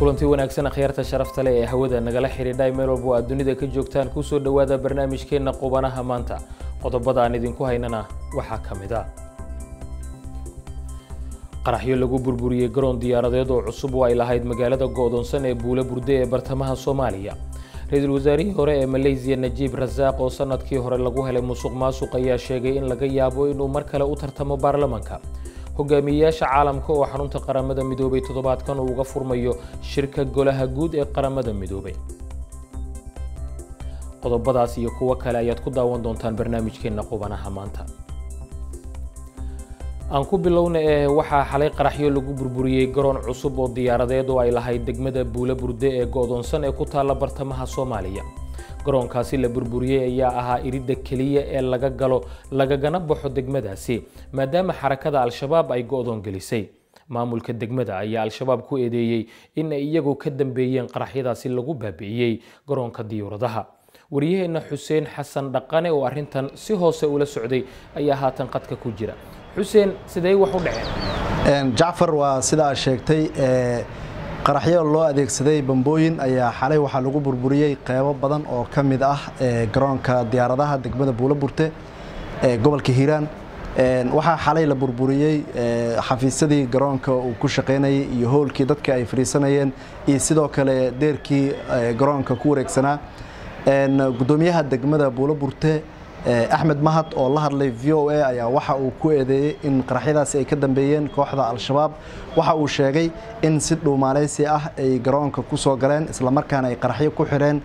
kulanti wanaagsan akhyaarta sharafta leh ee hawada nagala xidhiidhay meel walba oo aad dunida ka joogtaan kusoo dhowaada barnaamijkeenna qubanaha maanta qodobada aan idinku haynana waxaa ka mid a qaraxyo lagu burburiyey garoon diyaaradeed oo cusub oo ay lahayd magaalada go'doonsan ee buula burde ee bartamaha soomaaliya ra-iisul wasaarihii hore ee maleysiya najiib rasaaq oo sanadkii hore lagu helay musuq maasuq ayaa sheegay in laga yaabo inuu mar kale u tartamo baarlamaanka hogaamiyeyaasha caalamka oo xarunta qaramada midoobay toddobaadkan uu uga furmayo shirka golaha guud ee qaramada midoobay qodobadaas iyo kuwo kale ayaad ku daawan doontaan barnaamijkeenna qubanaha maanta aan ku bilowna ee waxaa xalay qaraxyo lagu burburiyey garoon cusub oo diyaaradeed oo ay lahayd degmada buula burde ee go'doonsan ee ku taalla bartamaha soomaaliya garoonkaasi la burburiyey ayaa ahaa iridda keliya ee laga galo lagagana baxo degmadaasi maadaama xarakada al-shabaab ay go'doon gelisay maamulka degmada ayaa al-shabaab ku eedeeyey in ay iyagu ka dambeeyeen qaraxyadaasi lagu baabi'iyey garoonka diyuuradaha wariyaheenna xuseen xasan dhaqane oo arrintan si hoose ula socday ayaa haatan qadka ku jira xuseen sidee wax u dhaceen jacfar waa sida aad sheegtay qaraxyo loo adeegsaday bambooyin ayaa xalay waxaa lagu burburiyey qeybo badan oo ka mid ah garoonka diyaaradaha degmada buula burte ee gobolka hiiraan waxaa xalay la burburiyey xafiisyadii garoonka uu ku shaqaynayay iyo hoolkii dadka ay fadhiisanayeen iyo sidoo kale deerkii garoonka ku wareegsanaa gudoomiyaha degmada buula burte axmed mahad oo la hadlay v o a ayaa waxa uu ku eedeeyey in qaraxyadaasi ay ka dambeeyeen kooxda al-shabaab waxa uu sheegay in si dhuumaaleysi ah ay garoonka ku soo galeen islamarkaana ay qaraxyo ku xidheen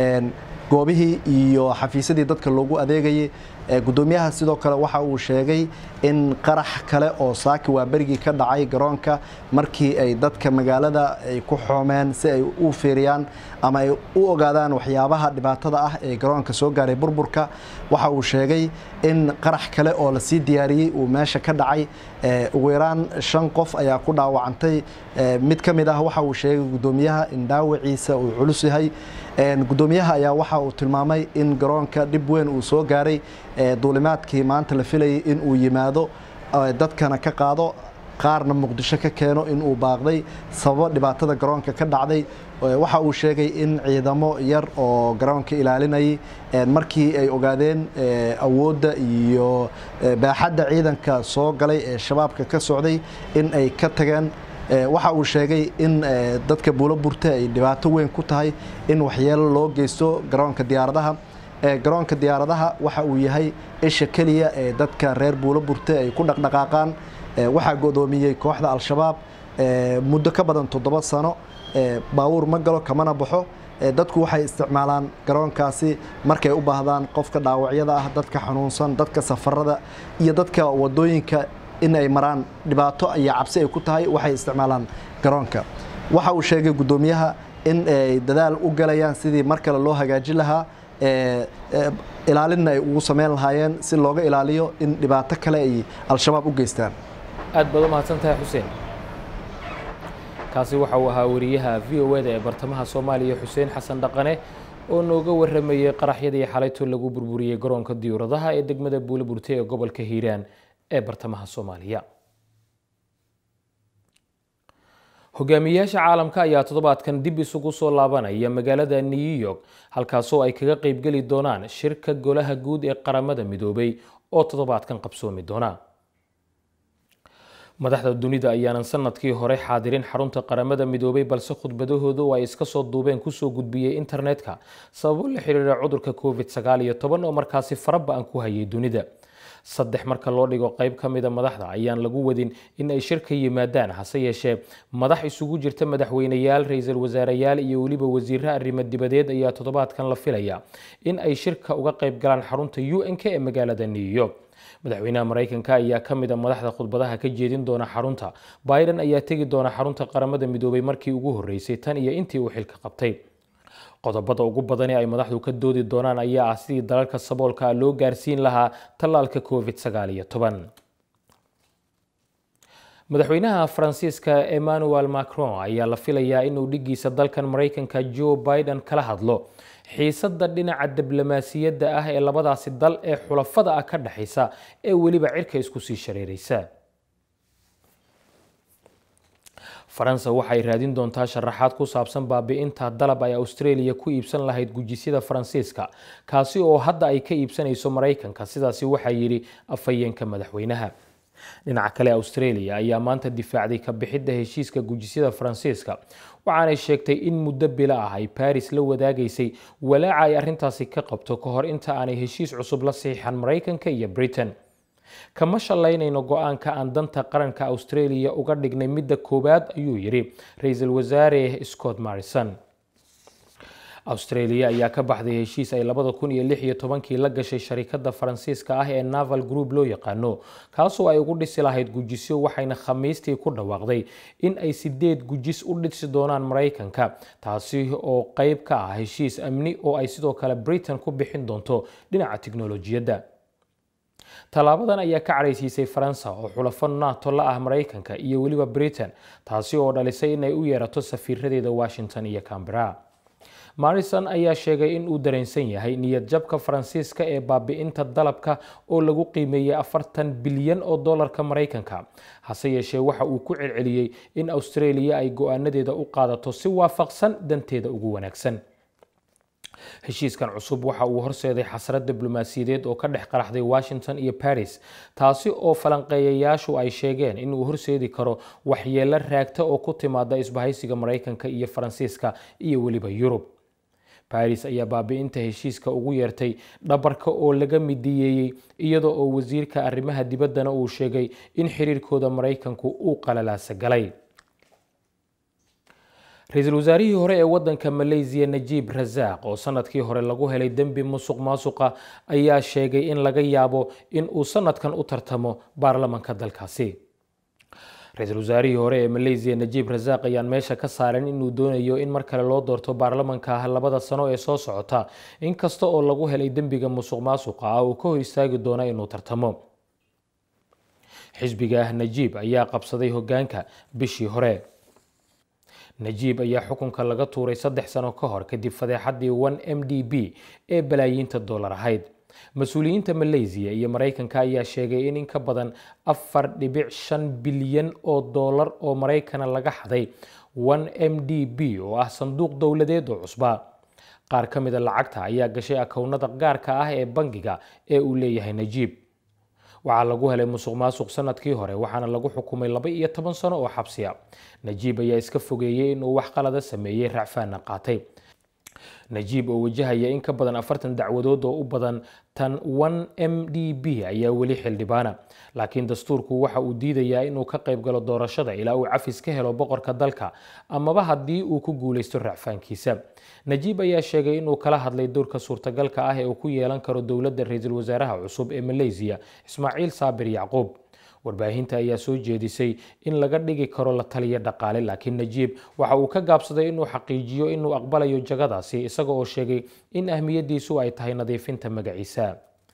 goobihii iyo xafiisyadii dadka loogu adeegayay gudoomiyaha sidoo kale waxa uu sheegay in qarax kale oo saaki waa berigii ka dhacay garoonka markii ay dadka magaalada ay ku xoomeen si ay u fiiriyaan ama ay u ogaadaan waxyaabaha dhibaatada ah ee garoonka soo gaaray burburka waxa uu sheegay in qarax kale oo lasii diyaariyey uu meesha ka dhacay ugu yaraan shan qof ayaa ku dhaawacantay mid ka mid ah waxa uu sheegay gudoomiyaha in dhaawaciisa uu culus yahay gudoomiyaha ayaa waxa uu tilmaamay in garoonka dhib weyn uu soo gaaray duulimaadkii maanta la filayay in uu yimaado dadkana ka qaado qaarna muqdisho ka keeno in uu baaqday sababo dhibaatada garoonka ka dhacday waxa uu sheegay in ciidamo yar oo garoonka ilaalinayay markii ay ogaadeen awoodda iyo baaxadda ciidanka soo galay ee shabaabka ka socday in ay ka tageen waxa uu sheegay in dadka buulo burte ay dhibaato weyn ku tahay in waxyeelo loo geysto garoonka diyaaradaha garoonka diyaaradaha waxa uu yahay isha keliya ee dadka reer buulo burte ay ku dhaqdhaqaaqaan waxaa godoomiyey kooxda al-shabaab muddo ka badan toddoba sano baawuur ma galo kamana baxo dadku waxay isticmaalaan garoonkaasi markay u baahdaan qofka dhaawacyada ah dadka xanuunsan dadka safarada iyo dadka wadooyinka in ay maraan dhibaato iyo cabsi ay ku tahay waxay isticmaalaan garoonka waxa uu sheegay guddoomiyaha in ay dadaal u galayaan sidii mar kale loo hagaajin lahaa ilaalinna ay ugu sameyn lahaayeen si looga ilaaliyo in dhibaato kale ay al-shabaab u geystaan aad baad u mahadsantahay xuseen kaasi waxa uu ahaa wariyaha v o eda ee bartamaha soomaaliya xuseen xasan dhaqane oo nooga waramayey qaraxyadii xalayto lagu burburiyey garoonka diyuuradaha ee degmada buula burte ee gobolka hiiraan ee bartamaha soomaaliya hogaamiyeyaasha caalamka ayaa toddobaadkan dib isugu soo laabanaya magaalada new york halkaasoo ay kaga qaybgeli doonaan shirka golaha guud ee qaramada midoobay oo toddobaadkan qabsoomi doona madaxda dunida ayaanan sanadkii hore xaadirin xarunta qaramada midoobay balse khudbadahooda oo ay iska soo duubeen kusoo gudbiyey internetka sababo la xiriira cudurka covid sagaal iyo toban oo markaasi faraba-an ku hayay dunida saddex marka loo dhigo qayb ka mida madaxda ayaan lagu wadin in ay shirka yimaadaan hase yeeshee madax isugu jirta madaxweyneyaal ra-iisul wasaareyaal iyo weliba wasiiro arrimo dibadeed ayaa toddobaadkan la filaya in ay shirka uga qayb galaan xarunta u n k ee magaalada new york madaxweynaha maraykanka ayaa ka mid a madaxda khudbadaha ka jeedin doona xarunta biden ayaa tegi doona xarunta qaramada midoobay markii ugu horreysay tan iyo intii uu xilka qabtay qodobada ugu badani ay madaxdu ka doodi doonaan ayaa ah sidii dalalka saboolka loo gaarsiin lahaa tallaalka covid sagaal iyo toban madaxweynaha faransiiska emmanuel macron ayaa la filayaa inuu dhigiisa dalkan maraykanka joe biden kala hadlo xiisadda dhinaca diblomaasiyadda ah ee labadaasi dal ee xulafada ah ka dhexaysa ee weliba cirka isku sii shareeraysa faransa waxay raadin doontaa sharaxaad ku saabsan baabi'inta dalab ay australia ku iibsan lahayd gujisyada faransiiska kaasi oo hadda ay ka iibsanayso maraykanka sidaasi waxaa yidhi afhayeenka madaxweynaha dhinaca kale australia ayaa maanta difaacday ka bixidda heshiiska gujisyada faransiiska waxaanay sheegtay in muddo bilo ah ay baris la wadaagaysay walaaca ay arrintaasi ka qabto ka hor inta aanay heshiis cusub la saxiixan maraykanka iyo britain kama shallaynayno go-aanka aan danta qaranka australia uga dhignay midda koowaad ayuu yidhi ra-iisul wasaare scott marrison australia ayaa ka baxday heshiis ay labada kun iyo lix iyo tobankii la gashay sharikadda faransiiska ah ee naval group loo yaqaano kaasoo ay ugu dhisi lahayd gujisyo waxayna khamiistii ku dhawaaqday in ay sideed gujis u dhisi doonaan maraykanka taasi oo qeyb ka ah heshiis amni oo ay sidoo kale britain ku bixin doonto dhinaca tiknolojiyadda tallaabadan ayaa ka caraysiisay faransa oo xulafo nato la ah maraykanka iyo weliba britain taasi oo dhalisay inay u yeerato safiiradeeda washington iyo cambera marrison ayaa sheegay in uu dareensan yahay niyad jabka faransiiska ee baabi'inta dalabka oo lagu qiimeeyey afartan bilyan oo dollarka maraykanka hase yeeshee waxa uu ku celceliyey in australia ay go-aanadeeda u qaadato si waafaqsan danteeda ugu wanaagsan heshiiskan cusub waxa uu horseeday xasrad diblomaasiyadeed oo ka dhex qaraxday washington iyo baris taasi oo falanqeeyayaashu ay sheegeen inuu horseedi karo waxyeelo raagta oo ku timaada isbahaysiga maraykanka iyo faransiiska iyo weliba yurub baris ayaa baabi'inta heshiiska ugu yeertay dhabarka oo laga midiyeeyey iyada oo wasiirka arrimaha dibaddana uu sheegay in xiriirkooda maraykanku uu qalalaasa galay ra-iisul wasaarihii hore ee wadanka malaysiya najiib rasaaq oo sanadkii hore lagu helay dembi musuq maasuqa ayaa sheegay in laga yaabo in uu sanadkan u tartamo baarlamanka dalkaasi ra-iisul wasaarihii hore ee malaysiya najiib rasaaq ayaan meesha ka saaran inuu doonayo in mar kale loo doorto baarlamanka labada sano ee soo socota inkasta oo lagu helay dembiga musuq maasuqa ah uu ka hor istaagi doona inuu tartamo xisbiga najiib ayaa qabsaday hogaanka bishii hore najiib ayaa xukunka laga tuuray saddex sano ka hor kadib fadeexadii one m d b ee balaayiinta dollar ahayd mas-uuliyiinta malaysiya iyo maraykanka ayaa sheegay in in ka badan afar dhibic shan bilyan oo dollar oo maraykana laga xaday one m d b oo ah sanduuq dowladeed oo cusba qaar ka mida lacagta ayaa gashay akownada gaarka ah ee bangiga ee uu leeyahay najiib waxaa lagu helay musuq maasuq sanadkii hore waxaana lagu xukumay laba iyo toban sano oo xabsiya najiib ayaa iska fogeeyey inuu wax qalada sameeyey racfaana qaatay najiib oo wajahaya in ka badan afartan dacwadood oo u badan tan one m d b ayaa weli xildhibaana laakiin dastuurku waxa uu diidayaa inuu ka qayb galo doorashada ilaa uu cafis ka helo boqorka dalka amaba haddii uu ku guulaysto racfaankiisa najiib ayaa sheegay inuu kala hadlay doorka suurtagalka ah ee uu ku yeelan karo dowladda ra-iisul wasaaraha cusub ee malaysiya ismaaciil saabir yacquub warbaahinta ayaa soo jeedisay in laga dhigi karo la taliya dhaqaale laakiin najiib waxa uu ka gaabsaday inuu xaqiijiyo inuu aqbalayo jagadaasi isaga oo sheegay in ahmiyadiisu ay tahay nadiifinta magaciisa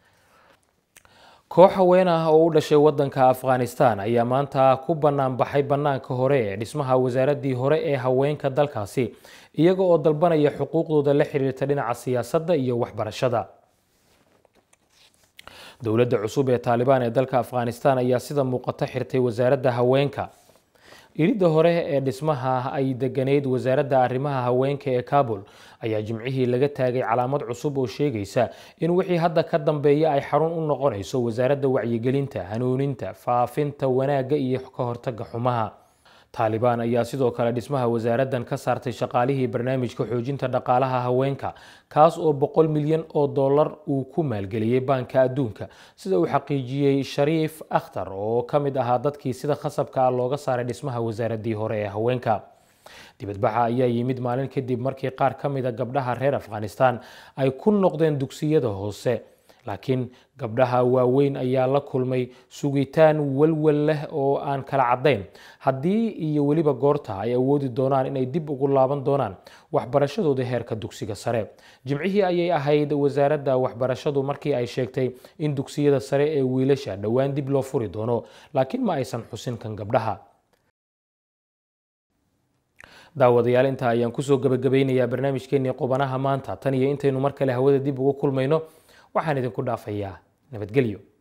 koox haween ah oo u dhashay wadanka afghanistan ayaa maanta ku bannaan baxay bannaanka hore ee dhismaha wasaaraddii hore ee haweenka dalkaasi iyaga oo dalbanaya xuquuqdooda la xiriirta dhinaca siyaasadda iyo waxbarashada dowladda cusub ee taalibaan ee dalka afghanistan ayaa sida muuqata xirtay wasaaradda haweenka iridda hore ee dhismaha ay deganeyd wasaaradda arrimaha haweenka ee kabul ayaa jimcihii laga taagay calaamad cusub oo sheegaysa in wixii hadda ka dambeeya ay xarun u noqonayso wasaaradda wacyigelinta hanuuninta faafinta wanaagga iyo ka hortagga xumaha taalibaan ayaa sidoo kale dhismaha wasaaraddan ka saartay shaqaalihii barnaamijka xoojinta dhaqaalaha haweenka kaas oo boqol milyan oo dollar uu ku maalgeliyey baanka adduunka sida uu xaqiijiyey shariif akhtar oo ka mid ahaa dadkii sida khasabka ah looga saaray dhismaha wasaaraddii hore ee haweenka dibadbaxa ayaa yimid maalin kadib markii qaar ka mida gabdhaha reer afghanistan ay ku noqdeen dugsiyada hoose laakiin gabdhaha waaweyn ayaa la kulmay sugitaan walwal leh oo aan kala caddayn haddii iyo weliba goorta ay awoodi doonaan inay dib ugu laaban doonaan waxbarashadooda heerka dugsiga sare jimcihii ayay ahayd wasaaradda waxbarashadu markii ay sheegtay in dugsiyada sare ee wiilasha dhowaan dib loo furi doono laakiin ma aysan xusin kan gabdhaha daawadayaal intaa ayaan kusoo gabagabeynayaa barnaamijkeenii qubanaha maanta tan iyo intaynu mar kale hawada dib ugu kulmayno waxaan idinku dhaafayaa nabadgelyo